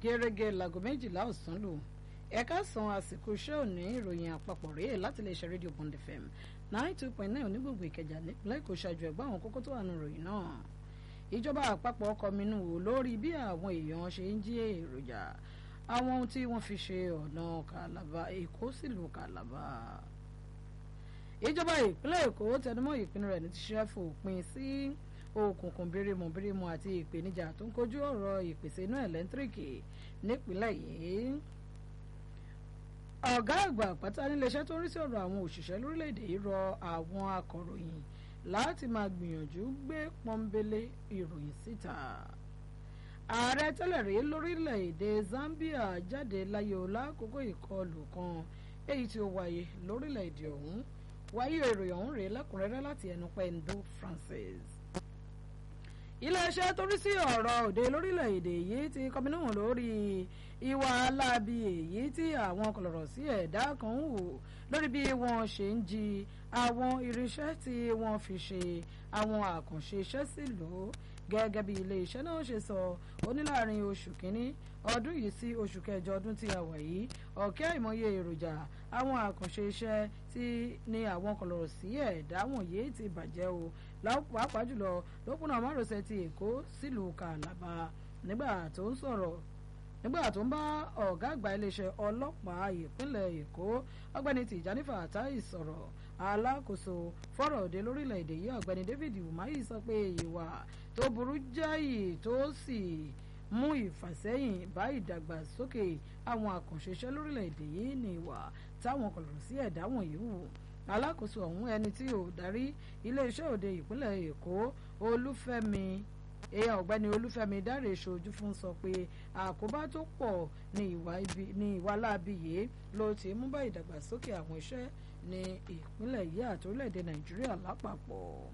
gẹ́gẹ́ láago méjìlá ọ̀sán lò ẹ̀ka san àsìkò iṣẹ́ òní ìròyìn àpapọ̀ rèé láti lè ṣe rédíò Bond FM nine two point nine onígbògbò ìkẹjà nípínlẹ̀ èkó ṣáájú ẹ̀gbọ́n àwọn kókó tó wà nù ròyìn náà ìjọba àpapọ̀ kọminú wò lórí bí àwọn èèyàn ṣe ń jí èròjà àwọn ohun tí wọ́n fi ṣe ọ̀nà kàlàbà èkó sílùú kàlàbà ìjọba ìpínlẹ̀ èkó tẹnumọ́ ìpinnu rẹ̀ ní ti ṣe fòpin sí òkùnkùn bírímù bírímù àti ìpèníjà tó ń kojú ọ̀rọ̀ ìpèsè iná ẹ̀lẹ́ńtíríkì nípínlẹ̀ yìí ọ̀gá àgbà pátá níléeṣẹ́ tó ń rí sí ọ̀rọ̀ àwọn òṣìṣẹ́ lórílẹ̀‐èdè yìí rọ àwọn akọ̀ròyìn láti máa gbìyànjú gbé pọ́nbélé ìròyìn síta ààrẹ tẹ́lẹ̀ rí lórílẹ̀‐èdè Zambia jáde láyé o lákòókò ìkọlù kan èyí tí ó wáyé lórílẹ̀‐èdè ọ̀hún wáyé ìròyìn ọ̀hún rèé lẹ́kùnrẹ́rẹ́ láti ẹnu Pendo Francis iléeṣẹ́ tó rí sí ọ̀rọ̀ òde lórílẹ̀‐èdè yìí ti kọminú lórí ìwà aláàbí èyí tí àwọn kọlọ̀rọ̀ sí ẹ̀dá kan ń wò lórí bí wọ́n ṣe ń jí àwọn irinṣẹ́ tí wọ́n fi ṣe àwọn àkànṣe iṣẹ́ sílùú gẹ́gẹ́ bí iléeṣẹ́ náà ṣe sọ ó ní láàrin oṣù kínní ọdún yìí sí oṣù kẹjọ ọdún tí a wà yìí ọ̀kẹ́ àìmọye èròjà àwọn àkànṣe iṣẹ́ tí ní àwọn kọlọ̀rọ̀ sí ẹ̀dá wọ̀nyí ti bàjẹ́ o pàápàá jùlọ lópinà márosẹ̀ ti èkó sílùú kàlàbà nígbà tó ń sọ̀rọ̀ nígbà tó ń bá ọ̀gá àgbà iléeṣẹ́ ọlọ́pàá ìpínlẹ̀ èkó ọgbẹ́ni tìjàní fàtáì sọ̀rọ̀ alákòóso fọ́rọ̀ òde lórílẹ̀‐èdè yìí ọ̀gbẹ́ni david umahi sọ pé ìwà tó burú jáì tó sì mú ìfàsẹ́yìn bá ìdàgbàsókè àwọn àkànṣe iṣẹ́ lórílẹ̀‐èdè yìí ní ìwà táwọn kọlọ̀rọ̀ sí ẹ̀dá wọ̀nyí wù alákòóso ọ̀hún ẹni tí ò darí iléeṣẹ́ òde ìpínlẹ̀ èkó olúfẹ́mi èèyàn ọ̀gbẹ́ni olúfẹ́mi dáre ṣojú fún sọ pé àkóbá tó pọ̀ ní ìwà láabi yìí ló ti mú bá ìdàgbàsókè àwọn iṣẹ́ ní ìpínlẹ̀ yìí àti orílẹ̀-èdè nàìjíríà lápapọ̀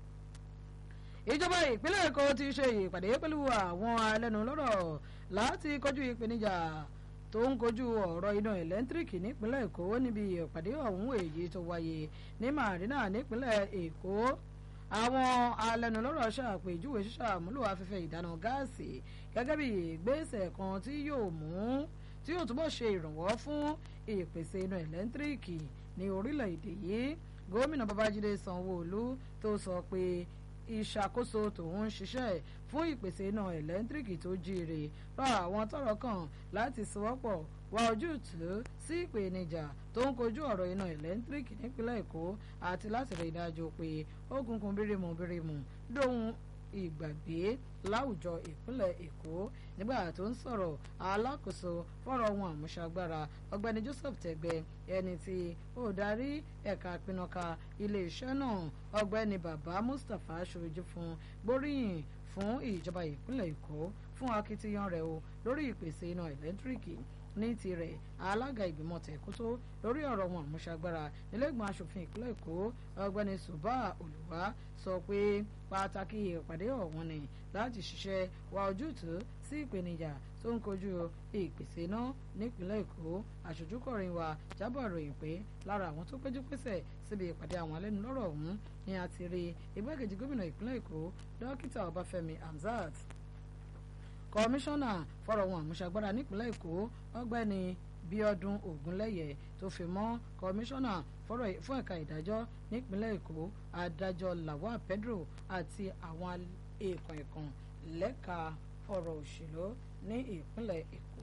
ìjọba ìpínlẹ̀ èkó ti ṣe ìpàdé pẹ̀lú àwọn alẹ́nulọ́rọ̀ láti kojú ìpèníjà tó ń kojú ọ̀rọ̀ iná ẹ̀lẹ́ńtíríkì nípínlẹ̀ èkó níbi ìpàdé ọ̀hún èyí tó wáyé ní marina nípínlẹ̀ èkó àwọn alẹ́nulọ́rọ̀ ṣàpèjúwe ṣíṣàmúlò afẹ́fẹ́ ìdáná gáàsì gẹ́gẹ́ bí ìgbésẹ̀ kan tí yóò mú tí yóò túbọ̀ ṣe ìrànwọ́ fún ìpèsè iná ẹ̀lẹ́ńtíríkì ní orílẹ̀-èdè yìí gómìnà babájídé sanwó-olú tó sọ pé ìṣàkóso tòun ń ṣiṣẹ́ fún ìpèsè iná ẹ̀lẹ́ńtíríkì tó jíire rọ àwọn tọ́rọ̀ kàn láti sowọ́pọ̀ wá ojútùú sí ìpèníjà tó ń kojú ọ̀rọ̀ iná ẹ̀lẹ́ńtíríkì nípínlẹ̀ èkó àti láti rí i dájú pé òkùnkùn bírímù bírímù lóhun ìgbàgbé láwùjọ ìpínlẹ̀ èkó nígbà tó ń sọ̀rọ̀ alákòóso fọ́rọ̀ ohun àmúṣagbára ọ̀gbẹ́ni joseph tẹ̀gbẹ́ ẹni tí ó darí ẹ̀ka pinnuka iléeṣẹ́ náà ọ̀gbẹ́ni bàbá mustapha ṣojú fún gbóríyìn fún ìjọba ìpínlẹ̀ èkó fún akitiyan rẹ̀ o lórí ìpèsè iná ẹ̀lẹ́ńtíríkì ní tirẹ̀ alága ìgbìmọ̀ tẹ̀kótó lórí ọ̀rọ̀ wọn àmúṣagbára nílẹ̀gbọ̀n asòfin ìpínlẹ̀ èkó ọ̀gbẹ́ni suba olùwà sọ pé pàtàkì ìpàdé ọ̀hún ni láti ṣiṣẹ́ wá ojútùú sí ìpèníjà tó ń kojú ìpèsè iná nípínlẹ̀ èkó àṣojúkọ̀rin wa jábọ̀ ròyìn pé lára àwọn tó péjú pésẹ̀ síbi ìpàdé àwọn alẹ́nulọ́rọ̀ ọ̀hún ni a ti rí igbákejì gómìnà ìpínlẹ̀ èkó dókítà ọbáfẹ́mi hamzat kọmíṣánná fọ́rọ̀ ohun àmúṣagbára nípínlẹ̀ èkó ọ̀gbẹ́ni bíọ́dún ògúnlẹ̀yẹ tó fi mọ́ kọmíṣánná fún ẹ̀ka ìdájọ́ nípínlẹ̀ èkó adájọ́ lawal pedro àti àwọn èèkàn ẹ̀kan lẹ́ka ọ̀rọ̀ òṣèlú ní ìpínlẹ̀ èkó.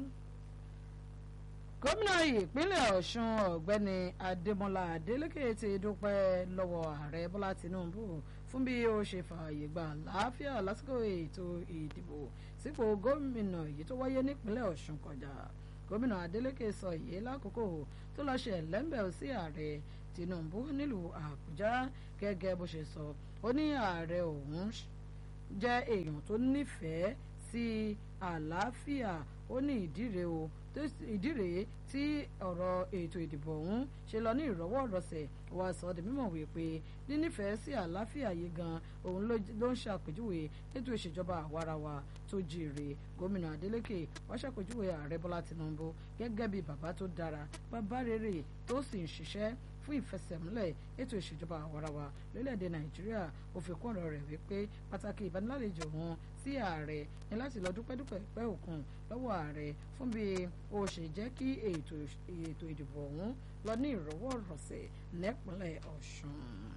gómìnà ìpínlẹ̀ ọ̀ṣun ọ̀gbẹ́ni adémọlá adélèké ti dúpẹ́ lọ́wọ́ ààrẹ bọ́lá tinubu fún bí ó ṣe fààyè gba àlàáfíà lásìkò ètò ìdìbò sípò gómìnà èyí tó wáyé nípínlẹ̀ ọ̀ṣun kọjá gómìnà adeleke sọ èyí lákòókò tó lọ́ọ́ ṣe ẹ̀lẹ́mbẹ̀ sí ààrẹ tinubu nílùú àbújá gẹ́gẹ́ bó ṣe sọ ó ní ààrẹ òun jẹ́ èèyàn tó nífẹ̀ẹ́ sí àlàáfíà ó ní ìdí rèé o ìdí rèé tí ọ̀rọ̀ ètò ìdìbò ọ̀hún ṣe lọ ní ìrọ̀wọ́ ìrọ̀sẹ̀ wá sọ ọ́ di mímọ̀ wípé nínífẹ̀ẹ́ sí àlàáfíà yìí gan òun ló ń ṣàpèjúwe ètò ìṣèjọba àwarawa tó jíire gómìnà adeleke wọ́n ṣàpèjúwe ààrẹ bọ́lá tinubu gẹ́gẹ́ bí bàbá tó dára bàbá rere tó sì ń ṣiṣẹ́ fún ìfẹsẹ̀múlẹ̀ ètò ìṣèjọba àwarawa lórílẹ̀‐èdè nàìjíríà ó fi kún ọ̀rọ̀ rẹ̀ wípé pàtàkì ìbánilálejò wọn sí ààrẹ ní láti lọ dúpẹ́dúpẹ́ pẹ́ òkun lọ́wọ́ ààrẹ fún bí ó ṣe jẹ́ kí ètò ìdìbò ọ̀hún lọ ní ìrọwọ́rọsẹ̀ nípínlẹ̀ ọ̀ṣun.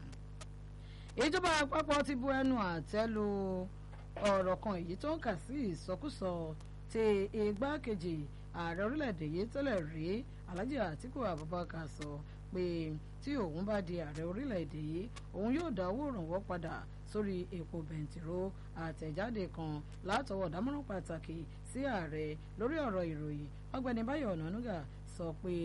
ìjọba àpapọ̀ ti bu ẹnu àtẹ́ lu ọ̀rọ̀ kan èyí tó ń kà sí ìsọkúsọ ti igbákejì ààrẹ orílẹ̀-èdè yìí tẹ́lẹ̀ rí alhaji atiku abubakar sọ pé tí òun bá di ààrẹ orílẹ̀-èdè yìí òun yóò dá owó ìrànwọ́ padà sórí epo bẹntiró àtẹ̀jáde kan látọwọ́ dámọ̀ràn pàtàkì sí ààrẹ lórí ọ̀rọ̀ ìròyìn ọ̀gbẹ́ni báyọ̀ ọ̀nànúgà sọ pé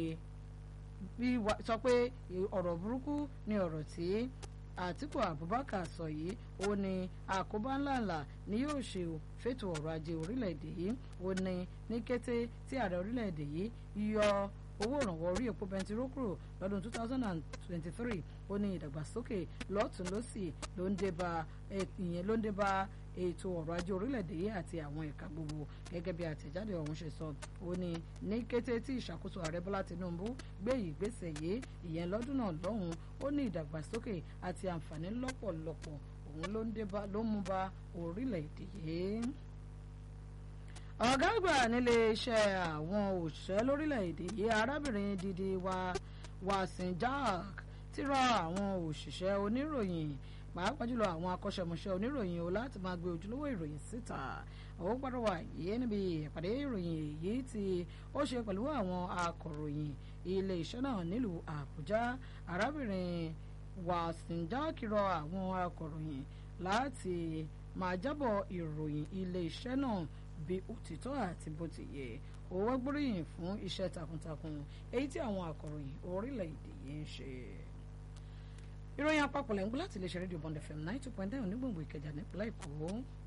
sọ pé ọ̀rọ̀ burúkú ni ọ̀rọ̀ tí àtìkù abubakar sọ yìí ó ní àkóbá ńláńlá ni yóò ṣe fètò ọrọ̀ ajé orílẹ̀-èdè yìí ó ní ní kété tí ààrẹ orílẹ̀-èdè yìí yọ owó ìrànwọ́ orí epo bẹntiró kúrò lọ́dún 2023 ó ní ìdàgbàsókè lọ́tún lọ́sì ló ń dé bá ìyẹn ló ń dé bá ètò ọrọ̀ ajé orílẹ̀-èdè yìí àti àwọn ẹ̀ka gbogbo gẹ́gẹ́ bí àtẹ̀jáde ọ̀hún ṣe sọ ó ní ní kété tí ìṣàkóso ààrẹ bọ́lá tinubu gbé ìgbésẹ̀ yìí ìyẹn lọ́dún náà lọ́hùn ó ní ìdàgbàsókè àti àǹfààní lọ́pọ̀lọpọ̀ òun ló ń dé bá ló mú bá orílẹ̀-èdè yìí ọ̀gá àgbà nílé iṣẹ́ àwọn òṣìṣẹ́ lórílẹ̀‐èdè yìí arábìnrin Didi wa Wasin Jack ti rọ àwọn òṣìṣẹ́ oníròyìn pàápàá jùlọ àwọn akọ́ṣẹ́mọṣẹ́ oníròyìn o láti máa gbé ojúlówó ìròyìn síta ó gbọ́dọ̀ wà yìí níbi ìpàdé ìròyìn èyí tí ó ṣe pẹ̀lú àwọn akọ̀ròyìn ilé iṣẹ́ náà nílùú Àbújá arábìnrin Wasin Jack rọ àwọn akọ̀ròyìn láti máa jábọ̀ ìròyìn ilé iṣẹ́ náà bí òtítọ́ àti bó ti yẹ ó wá gbóríyìn fún iṣẹ́ takuntakun èyí tí àwọn akọ̀ròyìn orílẹ̀-èdè yìí ń ṣe. ìròyìn àpapọ̀ lẹ́ńgbọ́ láti iléeṣẹ́ rédíò Bond FM ninety two point nine onígbòǹgbò Ìkẹjà nípínlẹ̀ Èkó.